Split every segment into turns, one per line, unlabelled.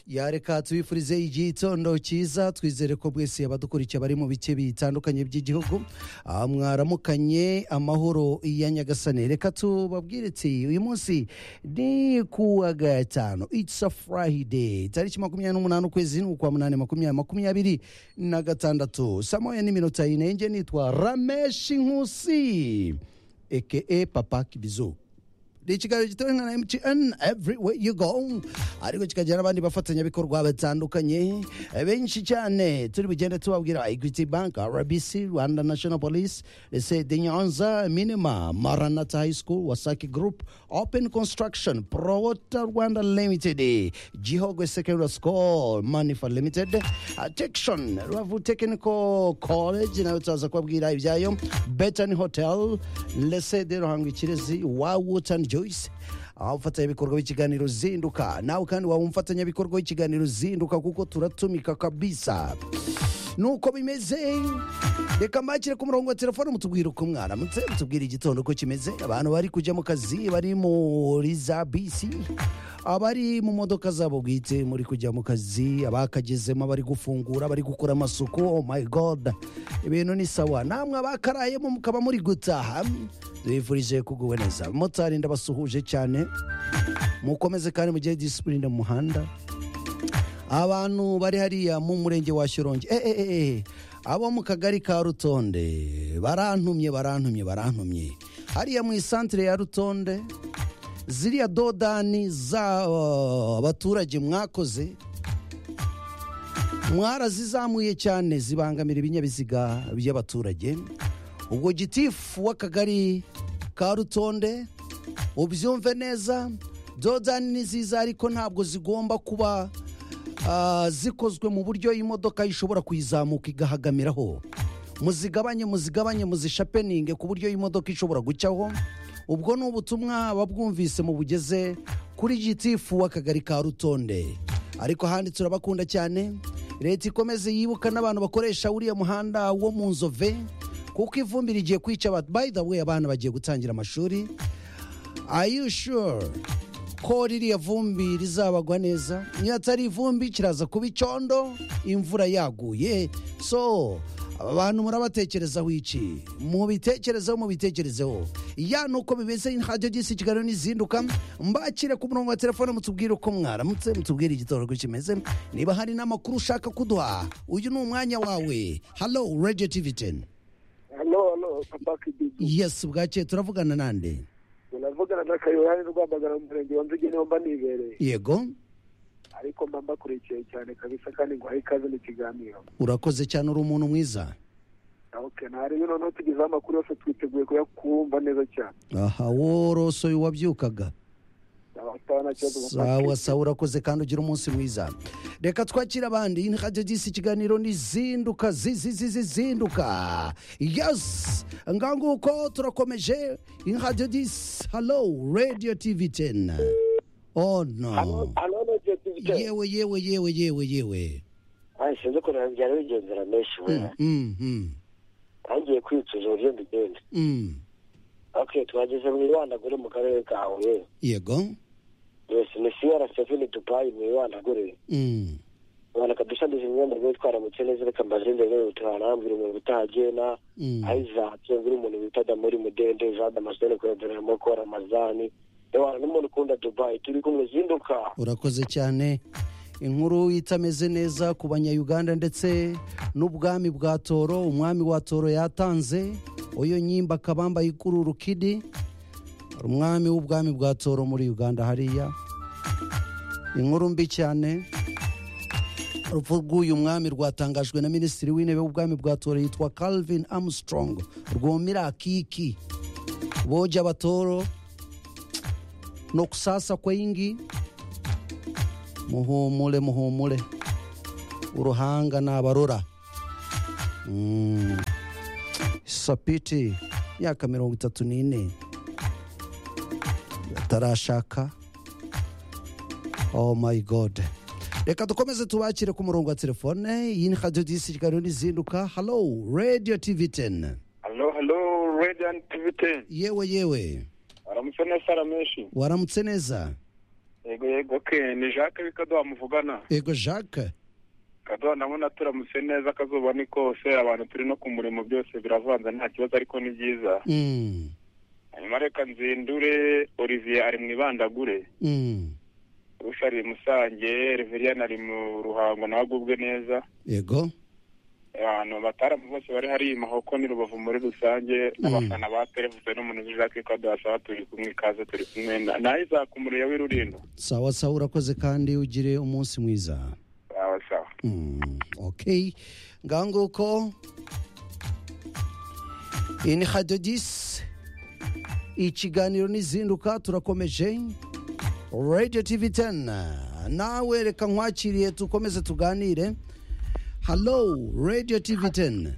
yareka tubifurize igihe itondo cyiza twizere ko bwese abadukurikiye bari mu bice bitandukanye by'igihugu ah, mwaramukanye amahoro ya nyagasane reka tubabwire ati uyu munsi ni ku wa gatanu it's a friday tariki makumyabiri n'umunani ukwezi ni ukwa munani makumyabiri makumyabiri na gatandatu saa moya n'iminota ine nge nitwa rameshi nkusi eke papa kibizo ni ikiganiro gitoya na mtn everywhere you go ariko kikagira n'abandi bafatanyabikorwa batandukanye benshi cyane turi bugende tubabwira equity bank rbc rwanda national police ese de nyanza minima maranata high school wasaki group open construction prowota rwanda limited gihogwe secondary school manifa limited attraction rubavu technical college nayo turaza kubabwira ibyayo betani hotel lese de ruhango ikirezi wa wotani joyce aho umufatanyabikorwa w'ikiganiro zinduka nawe kandi waba umufatanyabikorwa w'ikiganiro zinduka kuko turatumika kabisa nuko bimeze reka mbakire ku murongo wa telefone mutubwire uko mwaramutse mutubwire igitondo uko kimeze abantu bari kujya mu kazi bari muri za bisi abari mu modoka zabo bwite muri kujya mu kazi abakagezemo bari gufungura bari gukora amasuku oh my god ibintu ni sawa namwe abakarayemo mukaba muri gutaha tubifurije kuguwe neza motari ndabasuhuje cyane mukomeze kandi mugire disipurine mu muhanda abantu bari hariya mu murenge wa shyorongi eh, eh, eh, eh. abo mu kagari ka rutonde barantumye barantumye barantumye hariya mu isantire ya rutonde ziriya dodani za oh, abaturage mwakoze mwarazizamuye cyane zibangamira ibinyabiziga by'abaturage ubwo gitifu w'akagari ka rutonde ubyumve neza dodani ni nziza ariko ntabwo zigomba kuba ah, zikozwe mu buryo imodoka ishobora kuyizamuka igahagamiraho muzigabanye muzigabanye muzishapeninge ku buryo imodoka ishobora gucyaho ubwo ni ubutumwa babwumvise mu bugeze kuri gitifu w'akagari ka rutonde ariko ahandi turabakunda cyane leta ikomeze yibuka n'abantu bakoresha uriya muhanda wo mu nzove kuko ivumbi rigiye kwica abantu by the way abana bagiye gutangira amashuri are you sure ko ririya vumbi rizabagwa neza niyo atari ivumbi kiraza kuba icyondo imvura yaguye so aba bantu murabatekerezaho iki mubitekerezeho mubitekerezeho ya ni uko bimeze ntabyo gisi kiganiro n'izinduka mbakire ku murongo wa telefone mutubwire uko mwaramutse mutubwire igitoro uko kimeze niba hari n'amakuru ushaka kuduha uyu ni umwanya wawe halo radio tv ten
hano hano papa kibizi
yes bwakeye turavugana nande
unavugana na kayohani rwamagana mu murenge wa nzige niho mba nibereye
yego
ariko mba mbakurikiye cyane kabisa kandi nguhaye ikaze mu kiganiro
urakoze cyane uri umuntu mwiza
okay ntarebe noneho tugezeho amakuru yose twiteguye kuyakumva neza cyane
aha worosoye uwabyukaga
abataha nta kibazo Papa
sawa
Kibizi.
sawa urakoze kandi ugira umunsi mwiza reka twakire abandi iyi ni radiyo disi ikiganiro n'izinduka zizinduka yes nganguko turakomeje iyi ni radiyo disi halo radiyo tivi teni oh no
hano ni jodivite
yewe yewe yewe yewe yewe
sinzi ukuntu byari bigendera menshi we
Mm, mm,
ntangiye kwicuza uburyo mbigenda
mm.
ok twageze mu ibandagure mu karere ka huye
yego
yesi ni siyara seveni dubayi mu ibandagure
Mm,
ubona kabisa ndizi imyenda rero twaramutse neza reka mbazinde rero tuharambwira umuntu utahagena
mm.
ayizatse ngura umuntu bita damuri mudende jean damascene kuradorera mokora mazani yewana n'umuntu ukunda dubayi turi kumwe zinduka
urakoze cyane inkuru itameze neza ku banyayuganda ndetse n'ubwami bwa toro umwami wa toro yatanze uyu nyimba akabamba ikuru rukidi umwami w'ubwami bwa toro muri uganda hariya inkuru mbi cyane urupfu rw'uyu mwami rwatangajwe na minisitiri w'intebe w'ubwami bwa toro yitwa calvin armstrong rwumira akiki boja abatoro no kusasa kwingi muhumule muhumule uruhanga nabarura Mm. sapiti myaka mirongo itatu n'ine atarashaka oh my god reka dukomeze tubakire ku murongo wa telefone iyi ni radiyo disi kiganiro n'izinduka halo radio tv ten
halo halo radiyanti tivi teni
yewe yewe
aramutse neza arameshi
waramutse neza
yego yego ke ni jacques bikaduha muvugana
yego jacques
kaduha ndabona turamutse neza akazuba ni kose abantu turi no ku murimo byose biravanze nta kibazo ariko ni byiza
Mm,
hanyuma reka nzindure olivier ari mu ibandagure
mm.
urusha ari musange reveriyani ari mu ruhango nawe agubwe neza
yego
abantu bataramu bose bari hari mahoko ni rubavu muri rusange n'abafana ba televiziyo n'umuntu jacques bikaduha asaba turi kumwe ikaze turi kumwe nawe izakumuriye w'irurindo
sawa sawa urakoze kandi ugire umunsi mwiza
sawa sawa
Mm, okay ngaho nguko iyi ni hadiyo disi ikiganiro n'izinduka turakomeje radiyo tivi tena nawe reka nkwakiriye dukomeze tuganire halo radiyo tivi tena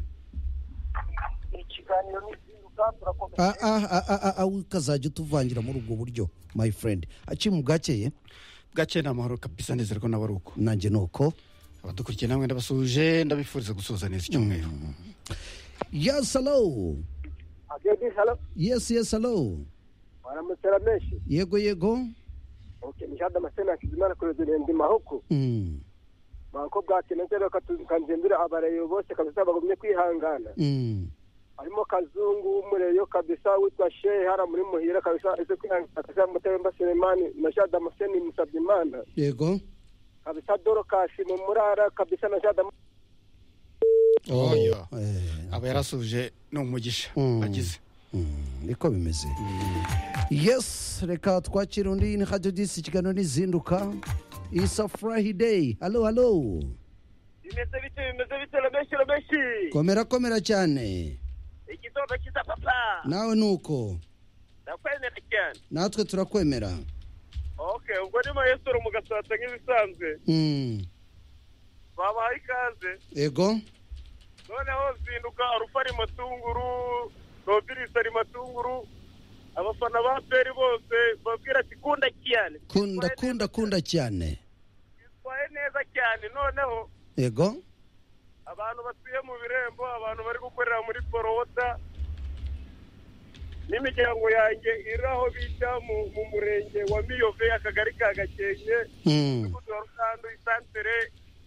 ikiganiro n'izinduka turakomeza
Ah, ah, ah, ah, ah, ah, ukazajya utuvangira muri ubwo buryo my friend aciye mu bwakeye
bwacye ni amahoro kabisa nezerwa nawe ari uko
nanjye ni uko
abadukurikiye namwe ndabasuje ndabifuriza gusoza neza icyumweru
yes hello
agedi halo
yes yes hello
baramutsera menshi
yego yego
oke nishada amasena akizimana kurezera ndi mahoko
Mm,
mahoko bwake nanjye rero kanzindura abarayo bose kabisa bagumye kwihangana
mm.
harimo kazungu w'umureyo kabisa witwa shehe hara muri muhira kabisa ese kwihangana kabisa mutemba selemani na jada amaseni musabye imana
yego
kabisa dorokasi mu murara kabisa na jada
oya
Eh,
aba yarasuje ni umugisha
Mm.
agize
niko bimeze yes reka twakira undi ni hadiyo disi ikiganiro n'izinduka isa furahideyi halo halo
bimeze bite bimeze bite rameshi rameshi
komera komera cyane
ikidodo kiza papa
nawe ni uko
ndakwemera cyane
natwe turakwemera
okay ubwo ni mayesoro mugasata nk'ibisanzwe
Mm,
babahaye ikaze
yego
noneho zinduka arufa ari matunguru robiris ari matunguru abafana ba peri bose babwira ati kunda cyane
kunda kunda kunda cyane
bitwaye neza cyane noneho
yego
abantu batuye mu birembo abantu bari gukorera muri forowota n'imiryango yanjye iri aho bita mu mu murenge wa miyove akagari ka gakenke
Mm,
umudugudu wa rusandu isantere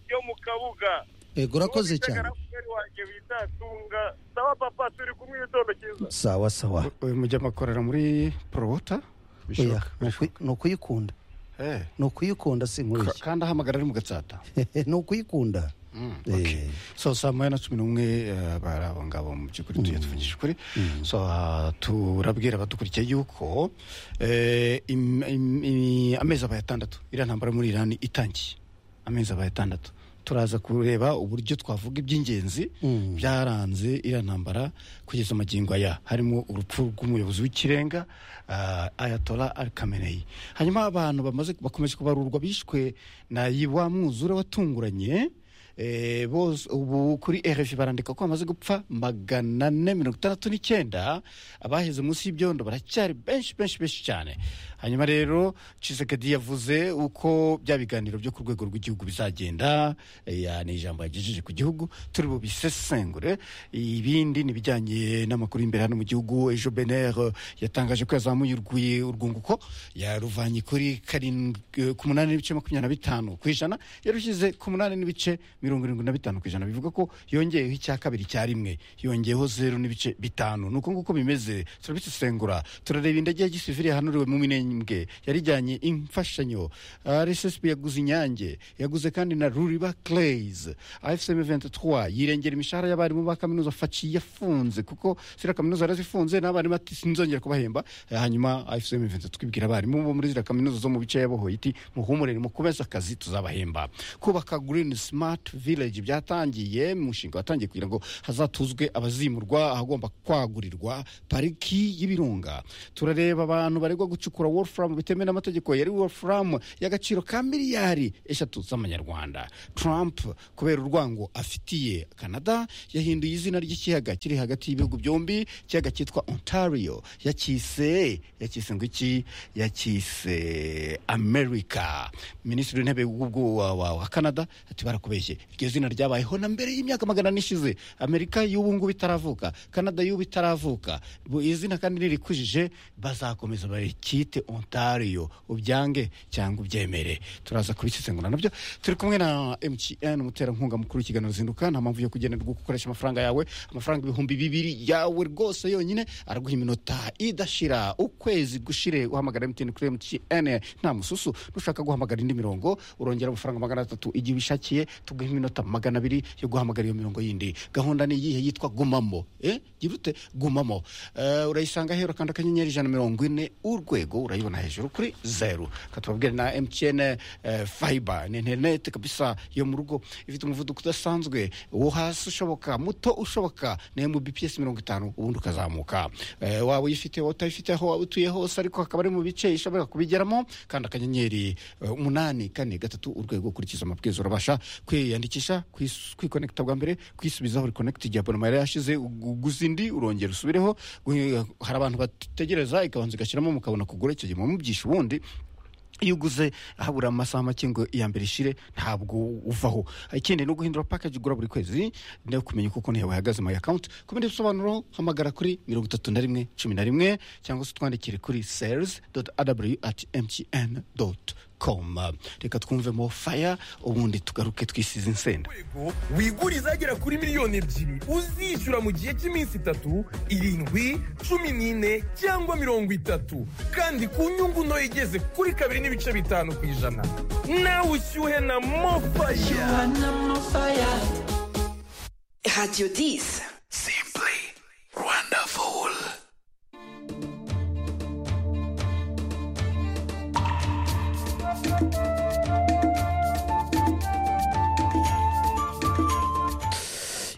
yo mu kabuga
yego urakoze cyane
umugore wanjye bita tunga sawa papa turi kumwe igitondo cyiza
sawa sawa
uyu mujyama akorera muri porowota
oya
bishoboka
ni ukuyi- ni ukuyikunda
Eh,
ni ukuyikunda si
ka-
nkubeshya
kandi ahamagara ari mu gatsata
ni ukuyikunda
Mm,
Eh.
okay. so saa moya na cumi n'umwe eh, bari abo ngabo mu by'ukuri tugiye tuvugije ukuri so ah, turabwira abadukurikiye yuko eh, im- im- im- amezi abaye atandatu iriya ntambara muri irani itangiye amezi abaye atandatu turaza kureba uburyo twavuga iby'ingenzi byaranze iriya ntambara kugeza magingo aya harimo urupfu rw'umuyobozi w'ikirenga ah, ayatola al kameneyi hanyuma abantu bamaze bakomeje kubarurwa bishwe na yi- wa mwuzure watunguranye Eh, bose ubu kuri rfi barandika ko bamaze gupfa magana ane mirongo itandatu n'icyenda abaheze munsi y'ibyondo baracyari benshi benshi benshi cyane hanyuma rero cisekedi yavuze uko bya biganiro byo ku rwego rw'igihugu bizagenda eh, ya- ni ijambo yagejeje ku gihugu turi bubisesengure ibindi ni ibijyanye n'amakuru y'imbere hano mu gihugu ejo bener eh, yatangaje ko yazamuye urwi- urwunguko yaruvanye kuri karindwi eh, ku munani n'ibice makumyabiri na bitanu ku ijana yarushyize ku munani n'ibice mirongo irindwi na bitanu ku ijana bivuga ko yongeyeho icya kabiri cya rimwe yongeyeho zeru n'ibice bitanu ni uko nguko bimeze turabisesengura turareba indege ya gisivili yahanuriwe mu minembwe yarijyanye imfashanyo rssb yaguze inyange yaguze kandi na ruriba clays afcm 23 yirengera imishahara y'abarimu ba kaminuza faci yafunze kuko ziriya kaminuza yarazifunze n'abarimu ati sinzongera kubahemba Eh, hanyuma afcm 23 ibwira abarimu bo muri ziriya kaminuza zo mu bice yabohoye iti muhumurire mukomeze akazi tuzabahemba kubaka green smart village byatangiye umushinga watangiye kugira ngo hazatuzwe abazimurwa ahagomba kwagurirwa pariki y'ibirunga turareba abantu baregwa gucukura wolfram bitemewe n'amategeko yari wolfram y'agaciro ka miliyari eshatu z'amanyarwanda trump kubera urwango afitiye canada yahinduye izina ry'ikiyaga kiri hagati y'ibihugu byombi ikiyaga cyitwa ontario yakise yakise ngo iki yakise america minisitiri w'intebe w'ubwo wa, wa, wa canada ati barakubeshye iryo zina ryabayeho na mbere y'imyaka magana ane ishize amerika y'ubu ngubu itaravuka canada y'ubu itaravuka Bu- izina kandi nirikujije bazakomeza barikite ontario ubyange cyangwa ubyemere turaza kubisesengura nabyo turi kumwe na mtn umuterankunga mukuru w'ikiganiro zinduka nta mpamvu yo kugenerwa gukoresha amafaranga yawe amafaranga ibihumbi bibiri yawe rwose yonyine araguha iminota idashira ukwezi gushire uhamagara mtn kuri mtn nta mususu nushaka guhamagara indi mirongo urongera amafaranga magana atatu igihe ubishakiye tuguha iminota magana abiri yo guhamagara iyo mirongo yindi gahunda ni iyihe yitwa gumamo eh gira ute gumamo Eh, urayisanga hera kanda akanyenyeri ijana na mirongo ine urwego urayibona hejuru kuri zeru katubabwire na mtn eh, fiber ni interineti kabisa yo mu rugo ifite umuvuduko udasanzwe uwo hasi ushoboka muto ushoboka na mbps mirongo itanu ubundi ukazamuka Eh, waba uyifite waba utayifite aho waba utuye hose ariko hakaba ari mu bice ishobora kubigeramo kandi akanyenyeri eh, umunani kane gatatu urwego ukurikiza amabwiriza urabasha kwiyandikisha kwis- kwikonekita bwa mbere kwisubizaho rekonekiti igihe abonoma yari yashize ugu- uguze indi urongera usubireho Gu- hari abantu bategereza ikabanza igashyiramo mukabona kugura icyo gihe mubyisha ubundi iyo uguze habura amasaha make ngo iya mbere ishire ntabwo uvaho ikindi ni uguhindura package ugura buri kwezi no kumenya uko konti yawe ihagaze my account ku bindi bisobanuro hamagara kuri mirongo itatu na rimwe cumi na rimwe cyangwa se utwandikire kuri sales at mtn com reka twumvemo fire ubundi tugaruke twisize insenda
rwego wigure izagera kuri miliyoni ebyiri uzishyura mu gihe cy'iminsi itatu irindwi cumi n'ine cyangwa mirongo itatu kandi ku nyungu nto igeze kuri kabiri n'ibice bitanu ku ijana nawe ushyuhe na mofaya
Radio 10.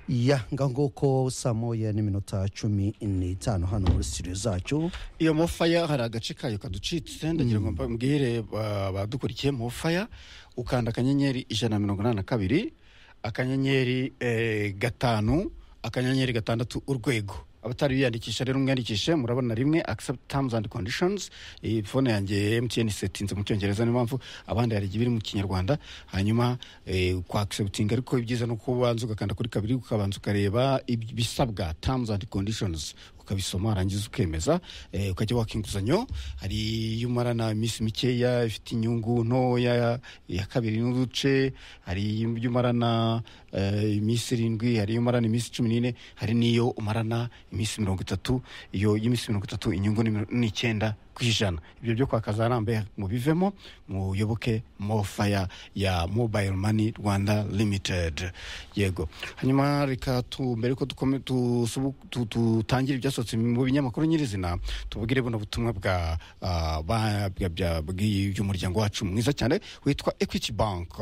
ya nguko saa moya n'iminota cumi n'itanu hano muri studio zacu
iyo mofaya hari agace kayo kaducitse ndagira ngo mbwire ba- badukurikiye mofaya ukanda akanyenyeri ijana na mirongo inani na kabiri akanyenyeri eh, gatanu akanyenyeri gatandatu urwego abatari biyandikisha rero mwiyandikishe murabona rimwe accept terms and conditions iyi fone yanjye mtn setinze mu cyongereza niyo mpamvu abandi hari igihe biri mu kinyarwanda hanyuma eh, kwa accepting ariko ibyiza ni uko ubanza ugakanda kuri kabiri ukabanza ukareba ib- ibisabwa terms and conditions ukabisoma warangiza ukemeza eh, ukajya waka inguzanyo hari iyo umarana iminsi mikeya ifite inyungu ntoya iya kabiri n'uduce hari iyo umarana eh, iminsi irindwi hari iyo umarana iminsi cumi n'ine hari n'iyo umarana iminsi mirongo itatu iyo y'iminsi mirongo itatu inyungu ni miro- ni icyenda ku ijana ibyo byo kwa kazarambe mubivemo muyoboke mofaya ya mobile money rwanda limited yego hanyuma reka tu mbere ko dukome- tusubu- tu- tutangira ibyasohotse mu binyamakuru nyirizina tubwire buno butumwa bwa ah, ba- bwa- bya- bw'umuryango wacu mwiza cyane witwa equity bank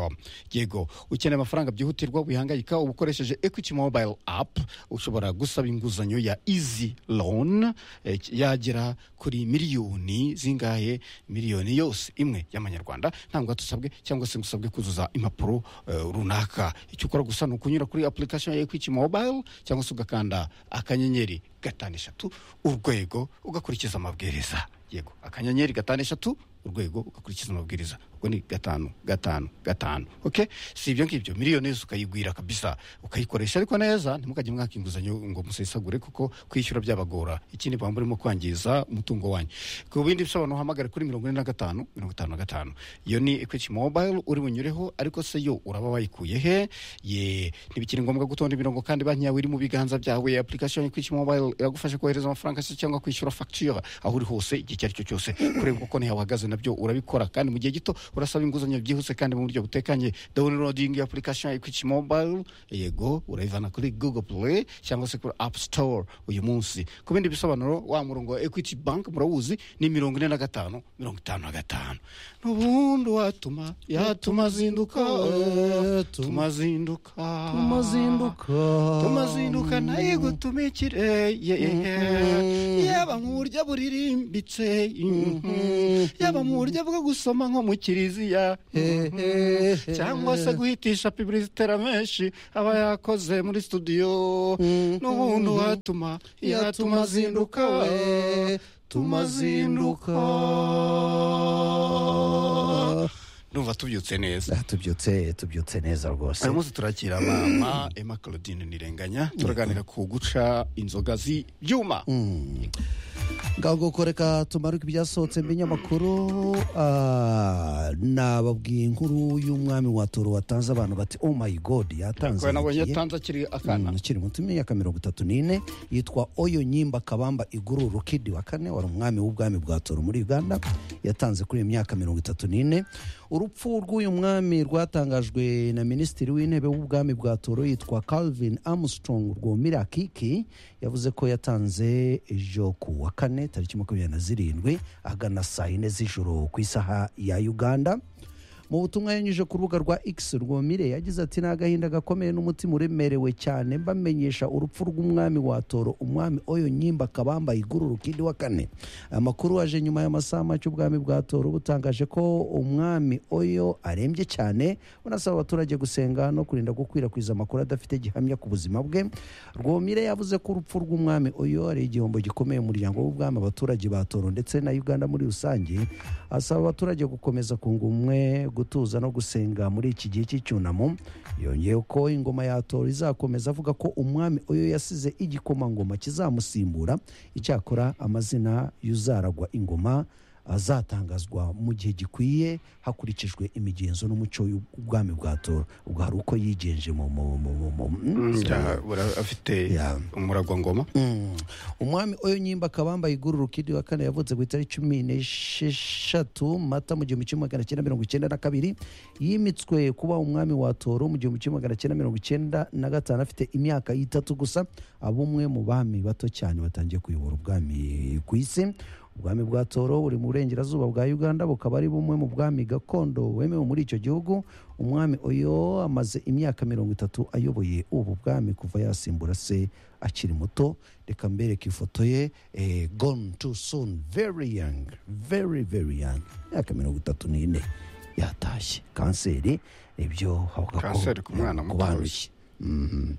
yego ukeneye amafaranga byihutirwa wihangayika uba ukoresheje equity mobile app ushobora gusaba inguzanyo ya easy loan eh, yagera kuri miliyoni zingahe miliyoni yose imwe y'amanyarwanda ntabwo tusabwe cyangwa se ngo usabwe kuzuza impapuro eh, runaka icyo ukora gusa ni ukunyura kuri application ya equity mobile cyangwa se ugakanda akanyenyeri gatanu eshatu urwego ugakurikiza amabwiriza yego akanyenyeri gatanu eshatu urwego ugakurikiza amabwiriza ubwo ni gatanu gatanu gatanu ok si ibyo ngibyo miliyoni yose ukayigwira kabisa ukayikoresha ariko neza ntimukajye mwaka inguzanyo ngo musesagure kuko kwishyura byabagora ikindi baba murimo kwangiza umutungo wanyu ku bindi bisobanuro uhamagare kuri mirongo ine na gatanu mirongo itanu na gatanu iyo ni equity mobile uri bunyureho ariko se yo uraba wayikuye he ye ntibikiri ngombwa gutonda imirongo kandi banki yawe iri mu biganza byawe application ya equity mobile iragufasha kohereza amafaranga se cyangwa kwishyura facture aho uri hose igihe icyo ari cyo cyose kureba uko konti yawe ihagaze nabyo urabikora kandi mu gihe gito urasaba inguzanyo byihuse kandi mu buryo butekanye downloading ya application ya equity mobile yego urayivana kuri google play cyangwa se kuri app store uyu munsi ku bindi bisobanuro wa murongo wa equity bank murawuzi ni mirongo ine na gatanu mirongo itanu na gatanu n'ubundi watuma yatuma zinduka eh, tumazinduka
tumazinduka
tumazinduka naye gutumikire ye- ye- ye. yaba mu buryo buririmbitse mhm. yaba mu buryo bwo gusoma nko mu kiriziya mhm. cyangwa se guhitisha pibulisitera menshi aba yakoze muri studio n'ubundi watuma yatuma azinduka tumazinduka ndumva tubyutse neza
Ah, tubyutse tubyutse neza rwose
uyu munsi turakira mama emma claudine nirenganya turaganira ku guca inzoga z'ibyuma
ngaho ko reka tumaruke ibyasohotse mbinyamakuru ah, nababwiye inkuru y'umwami wa toro watanze abantu bati oh my god yatanze
kubera nabonye
igihe."
yatanze akiri akana
akana akiri muto imyaka mirongo itatu n'ine yitwa oyo nyimba kabamba iguru rukidi wa kane wari umwami w'ubwami bwa toro muri uganda yatanze kuri iyi myaka mirongo itatu n'ine urupfu rw'uyu mwami rwatangajwe na minisitiri w'intebe w'ubwami bwa toro yitwa calvin armstrong rwomira kiki yavuze ko yatanze ejo ku wa kane tariki makumyabiri na zirindwi ahagana saa yine z'ijoro ku isaha ya uganda mu butumwa yanyujije ku rubuga rwa x rwomire yagize ati ni agahinda gakomeye n'umutima uremerewe cyane mbamenyesha urupfu rw'umwami wa toro umwami oyo nyimba kabamba iguru rukindi wa kane amakuru aje nyuma y'amasaha make ubwami bwa toro butangaje ko umwami oyo arembye cyane bunasaba abaturage gusenga no kurinda gukwirakwiza amakuru adafite gihamya ku buzima bwe rwomire yavuze ko urupfu rw'umwami oyo ari igihombo gikomeye mu muryango w'ubwami abaturage ba toro ndetse na uganda muri rusange asaba abaturage gukomeza kunga ubumwe gutuza no gusenga muri iki gihe cy'icyunamo yongeyeho ko ingoma ya toro izakomeza avuga ko umwami oyo yasize igikomangoma kizamusimbura icyakora amazina y'uzaragwa ingoma azatangazwa mu gihe gikwiye hakurikijwe imigenzo n'umuco w'ubwami bwa toro ubwo hari uko yigenje mu mu mu mu mu
Ja, ura- afite
Yeah.
umuragwangoma
Mm. umwami oyo nyimba akabambaye iguru rukidi wa kane yavutse ku itariki cumi n'esheshatu mata mu gihumbi kimwe magana cyenda mirongo icyenda na kabiri yimitswe kuba umwami wa toro mu gihumbi kimwe magana cyenda mirongo icyenda na gatanu afite imyaka itatu gusa abumwe mu bami bato cyane batangiye kuyobora ubwami ku isi ubwami bwa toro buri mu burengerazuba bwa uganda bukaba ari bumwe mu bwami gakondo wemewe muri icyo gihugu umwami oyo amaze imyaka mirongo itatu ayoboye ubu bwami kuva yasimbura se akiri muto reka mbereke ifoto ye eh, gone too soon very young very very young imyaka mirongo itatu n'ine yatashye kanseri ibyo havuga ko
Kanseri ku mwana muto
kubanduye. Mhm.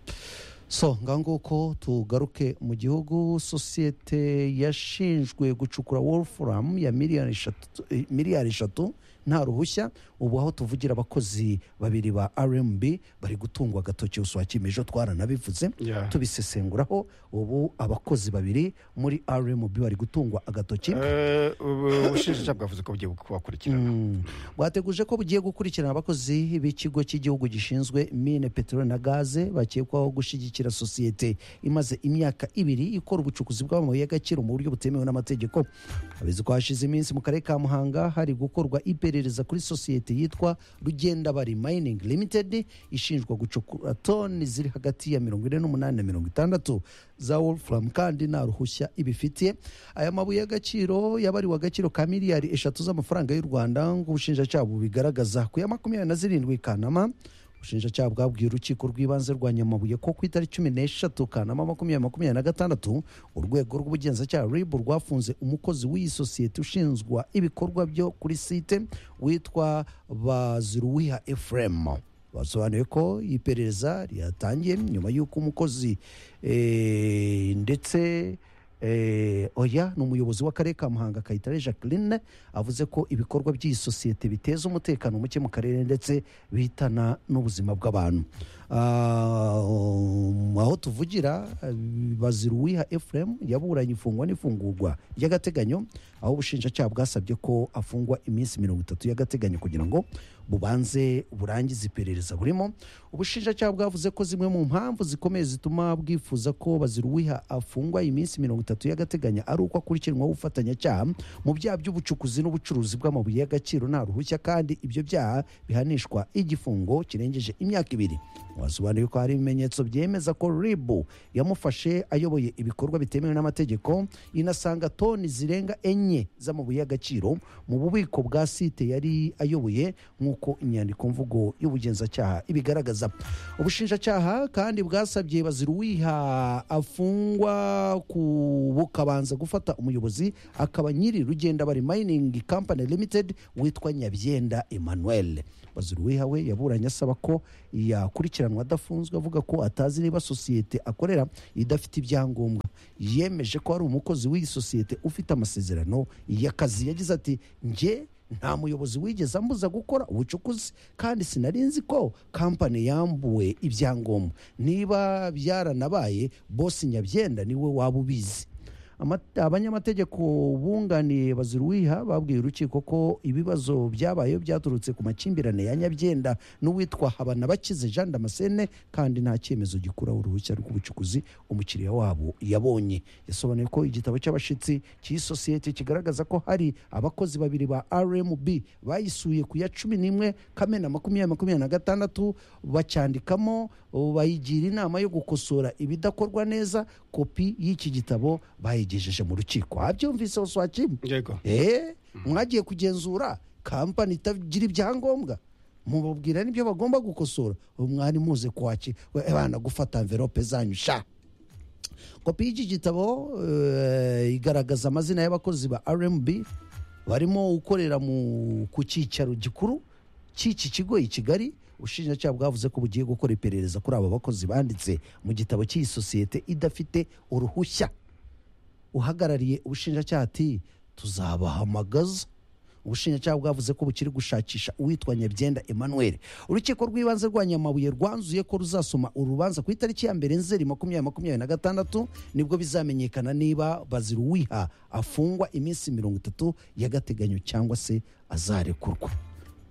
so ngaho nguko tugaruke mu gihugu sosiyete yashinjwe gucukura wolfram ya miliyari eshatu- eh, miliyari eshatu nta ruhushya ubu aho tuvugira abakozi babiri ba rmb bari gutungwa agatoki uswa kimejo twaranabivuze
Yeah.
tubisesenguraho ubu abakozi babiri muri rmb bari gutungwa agatoki
Eh, ubu- ubushinjacyaha bwavuze ko bugiye kubakurikirana
Mm. bwateguje ko bugiye gukurikirana abakozi b'ikigo cy'igihugu gishinzwe mine peteroli na gaze bakekwaho gushyigikira sosiyete imaze imyaka ibiri ikora ubucukuzi bw'amabuye y'agaciro mu buryo butemewe n'amategeko abizi ko hashize iminsi mu karere ka muhanga hari gukorwa iperereza kuri sosiyete yitwa rugendabari mining limited ishinjwa gucukura toni ziri hagati ya mirongo ine n'umunani na mirongo itandatu za wolfram kandi nta ruhushya ibifitiye aya mabuye y'agaciro yabariwe agaciro ka miliyari eshatu z'amafaranga y'u rwanda nk'ubushinjacyaha bubigaragaza ku ya makumyabiri na zirindwi kanama ubushinjacyaha bwabwiye urukiko rw'ibanze rwa nyamabuye ko ku itariki cumi n'eshatu kanama makumyabiri makumyabiri na gatandatu urwego rw'ubugenzacyaha rib rwafunze umukozi w'iyi sosiyete ushinzwa ibikorwa byo kuri site witwa baziruwiha efuremu basobanuye ko iperereza ryatangiye nyuma y'uko umukozi eh, ndetse eh, oya ni umuyobozi w'akarere ka muhanga kayitare jacqueline avuze ko ibikorwa by'iyi sosiyete biteza umutekano muke mu karere ndetse bihitana n'ubuzima bw'abantu Ah, um, aho tuvugira eh, bazira uwiha efuremu yaburanye ifungwa n'ifungurwa ry'agateganyo aho ubushinjacyaha bwasabye ko afungwa iminsi mirongo itatu y'agateganyo kugira ngo bubanze burangize iperereza burimo ubushinjacyaha bwavuze ko zimwe mu mpamvu zikomeye zituma bwifuza ko baziruwiha afungwa iminsi mirongo itatu y'agateganyo ari uko akurikiranwaho ubufatanyacyaha mu byaha by'ubucukuzi n'ubucuruzi bw'amabuye y'agaciro nta ruhushya kandi ibyo byaha bihanishwa igifungo kirengeje imyaka ibiri wasobanuye ko hari ibimenyetso byemeza ko ribu yamufashe ayoboye ibikorwa bitemewe n'amategeko inasanga toni zirenga enye z'amabuye y'agaciro mu bubiko bwa site yari ayoboye nk'uko inyandiko mvugo y'ubugenzacyaha ibigaragaza ubushinjacyaha kandi bwasabye baziruwiha afungwa ku bukabanza gufata umuyobozi akaba nyiri rugenda bari mining company limited witwa nyabyenda emmanuel baziruwiha we yaburanye asaba ko yakurikiranwa adafunzwe avuga ko atazi niba sosiyete akorera idafite ibyangombwa yemeje ko ari umukozi w'iyi sosiyete ufite amasezerano y'akazi yagize ati njye nta muyobozi wigeze ambuza gukora ubucukuzi kandi sinari nzi ko kampani yambuwe ibyangombwa niba byaranabaye bosi nyabyenda niwe waba ubizi Ama- abanyamategeko bunganiye baziruwiha babwiye urukiko ko ibibazo byabayeho byaturutse ku makimbirane ya nyabyenda n'uwitwa habanabakize jean damascene kandi nta cyemezo gikuraho uruhushya rw'ubucukuzi umukiriya wabo yabonye yasobanuye ko igitabo cy'abashitsi cy'iyi sosiyete kigaragaza ko hari abakozi babiri ba rmb bayisuye ku ya cumi n'imwe kamena makumyabiri makumyabiri na gatandatu bacyandikamo ubu bayigira inama yo gukosora ibidakorwa neza kopi y'iki gitabo bayigejeje mu rukiko wabyumvise uswakimu
yego
eee mwagiye kugenzura kampani itagira ibyangombwa mubabwira n'ibyo bagomba gukosora ubu mwari muze kwaki abana gufata amverope zanyu sha kopi y'iki gitabo eh, igaragaza amazina y'abakozi ba rmb barimo ukorera mu- ku cyicaro gikuru cy'iki kigo i kigali ubushinjacyaha bwavuze ko bugiye gukora iperereza kuri aba bakozi banditse mu gitabo cy'iyi sosiyete idafite uruhushya uhagarariye ubushinjacyaha ati tuzabahamagaza ubushinjacyaha bwavuze ko bukiri gushakisha uwitwa nyabyenda emmanuel urukiko rw'ibanze rwa nyamabuye rwanzuye ko ruzasoma urubanza ku itariki ya mbere nzeri makumyabiri makumyabiri na gatandatu nibwo bizamenyekana niba bazira uwiha afungwa iminsi mirongo itatu y'agateganyo cyangwa se azarekurwa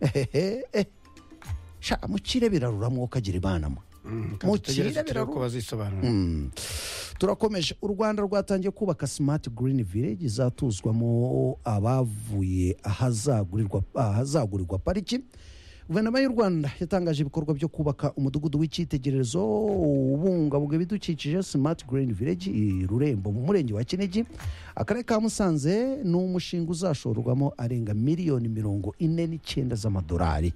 ehehe eh. sha mucire birarura mwokagira imana mwe
mukirebera
mukire
turebe ko
birarura
bazisobanura
Mm. turakomeje u rwanda rwatangiye kubaka smart green village izatuzwamo abavuye ahazagurirwa ahazagurirwa pariki guverinoma y'u rwanda yatangaje ibikorwa byo kubaka umudugudu w'icyitegererezo ubungabunga ibidukikije smart green village i rurembo mu murenge wa kinigi akarere ka musanze ni umushinga uzashorwamo arenga miliyoni mirongo ine n'icyenda z'amadolari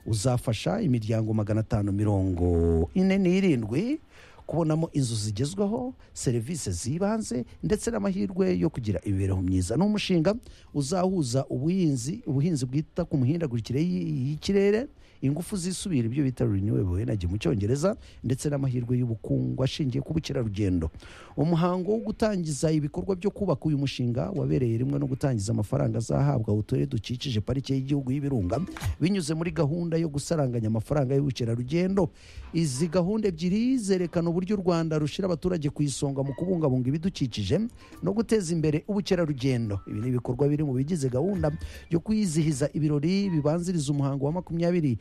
uzafasha imiryango magana atanu mirongo ine n'irindwi kubonamo inzu zigezweho serivisi z'ibanze ndetse n'amahirwe yo kugira imibereho myiza ni umushinga uzahuza ubuhinzi ubuhinzi bwita ku mihindagurikire y'i- y'ikirere ingufu zisubira ibyo bita renewable energy mu cyongereza ndetse n'amahirwe y'ubukungu ashingiye ku bukerarugendo umuhango wo gutangiza ibikorwa byo kubaka uyu mushinga wabereye rimwe no gutangiza amafaranga azahabwa uturere dukikije parike y'igihugu y'ibirunga binyuze muri gahunda yo gusaranganya amafaranga y'ubukerarugendo izi gahunda ebyiri zerekana uburyo u rwanda rushyira abaturage ku isonga mu kubungabunga ibidukikije no guteza imbere ubukerarugendo ibi ni ibikorwa biri mu bigize gahunda yo kwizihiza ibirori bibanziriza umuhango wa makumyabiri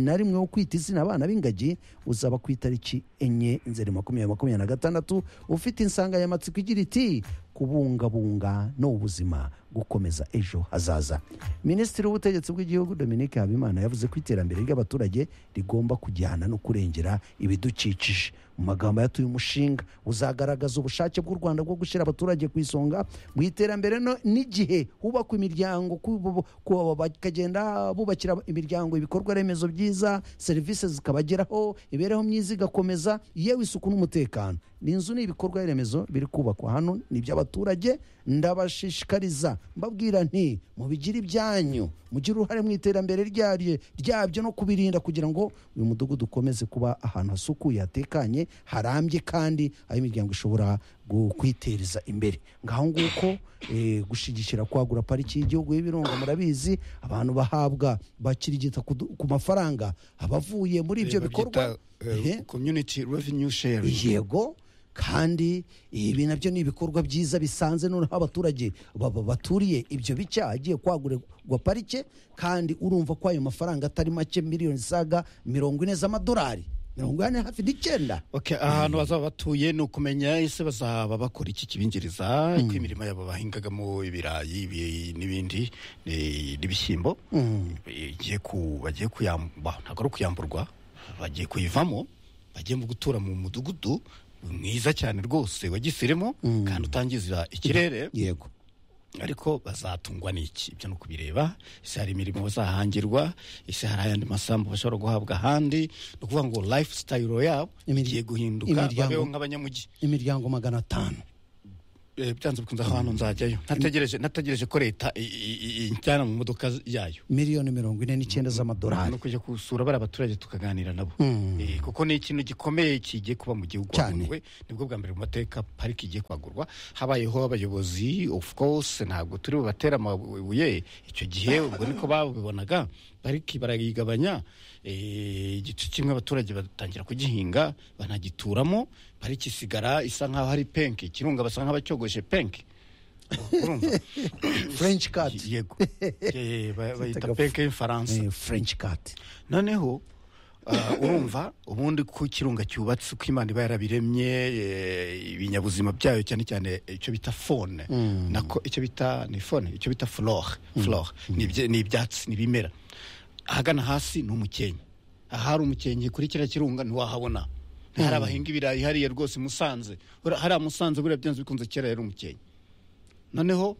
na rimwe wo kwita izina abana b'ingagi uzaba ku itariki enye nzeri makumyabiri makumyabiri na gatandatu ufite insanganyamatsiko igira iti kubungabunga ni ubuzima gukomeza ejo hazaza minisitiri w'ubutegetsi bw'igihugu dominique habimana yavuze ko iterambere ry'abaturage rigomba kujyana no kurengera ibidukikije mu magambo yatuye umushinga uzagaragaza ubushake bw'u rwanda bwo gushyira abaturage ku isonga mu iterambere no- n'igihe hubakwa imiryango ku- bu- ku- bakagenda bubakira imiryango ibikorwa remezo byiza serivisi zikabageraho imibereho myiza igakomeza yewe isuku n'umutekano ni inzu ni ibikorwa remezo biri kubakwa hano ni iby'abaturage ndabashishikariza mbabwira nti mubigire ibyanyu mugire uruhare mu iterambere ryaryo ryabyo no kubirinda kugira ngo uyu mudugudu ukomeze kuba ahantu hasukuye hatekanye harambye kandi aho imiryango ishobora gu- kwitereza imbere ngaho nguko eh, gushigikira kwagura pariki y'igihugu y'ibirunga murabizi abantu bahabwa bakirigita ku du- ku mafaranga abavuye muri ibyo bikorwa Ehe
community revenue sharing
yego kandi ibi nabyo ni ibikorwa byiza bisanze noneho abaturage baba baturiye ibyo bice agiye kwagurirwa parike kandi urumva ko ayo mafaranga atari make miliyoni zisaga mirongo ine z'amadolari mirongo ine hafi n'icyenda
Okay, ahantu bazaba batuye ni ukumenya ese bazaba bakora iki kibinjiriza ko imirimo yabo bahingagamo ibirayi ibi- n'ibindi eh, n'ibishyimbo bagiye ku- bagiye kuyamba ntabwo ari ukuyamburwa bagiye kuyivamo bagiye mu gutura mu mudugudu mwiza cyane rwose wagisiremo kandi utangiza ikirere
yego
ariko bazatungwa n'iki ibyo ni ukubireba ese hari imirimo bazahangirwa ese hari ayandi masambu bashobora guhabwa ahandi ni ukuvuga ngo lifestyle yabo
Imir-
igiye guhinduka
imiryango-
babeho nk'abanyamujyi
imiryango magana atanu
eh, byanze bikunze ahantu nzajyayo ntategereje ntategereje ko leta i- i- i- injyana mu modoka yayo
miliyoni mirongo ine n'icyenda
no
z'amadolari
kujya gusura bari abaturage tukaganira nabo
Mm.
Eh, kuko ni ikintu gikomeye kigiye kuba mu gihugu
Cyane.
haguruwe nibwo bwa mbere mu mateka pariki igiye kwagurwa habayeho abayobozi of course ntabwo turi bubatera amabuye icyo gihe ubwo niko babibonaga pariki barayigabanya eh, igice kimwe abaturage batangira kugihinga banagituramo pariki isigara isa nk'aho ari penke ikirunga basa nk'abacyogoshe penke urumva
french cat
yego Eh, ba- bayita
Zitaga-
penke y'imfaransa
Eh, french cat
noneho ah, urumva ubundi ko ikirunga cyubatse uko imana iba yarabiremye eh, ibinyabuzima byayo cyane cyane icyo bita fone nako icyo bita ni fone icyo bita flore flore ni ibye- ni ibyatsi ni ibimera ahagana hasi ni umukenke ahari umukenke kuri kiriya kirunga ntiwahabona hari abahinga ibirayi hariya rwose i musanze Ura- hariya musanze buriya byanze bikunze kera yari umukenke noneho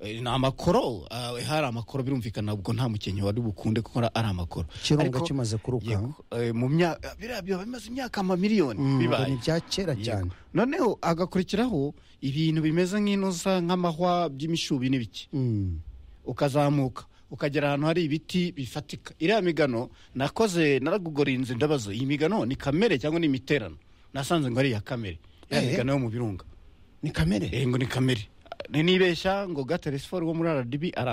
eh, ni amakoro ah, hari amakoro birumvikana ubwo nta mukenke wari bukunde kuko ari- ari amakoro
Ikirunga
Ariko-
kimaze kuruka.
Yego, eh, mu myaka biriya biba bimaze imyaka amamiliyoni bibaye
ni ibya kera
Yego.
cyane
noneho agakurikiraho ibintu bimeze nk'inoza nk'amahwa by'imishubi n'ibiki
Mm.
ukazamuka ukagera ahantu hari ibiti bifatika iriya migano nakoze naragugorinze ndabazo iyi migano ni kamere cyangwa ni imiterano nasanze ngo ari iya kamere
Eh.
iriya migano yo mu birunga
ni kamere
Eh, ngo ni kamere nibeshya ngo gateresiforo wo muri rdb ari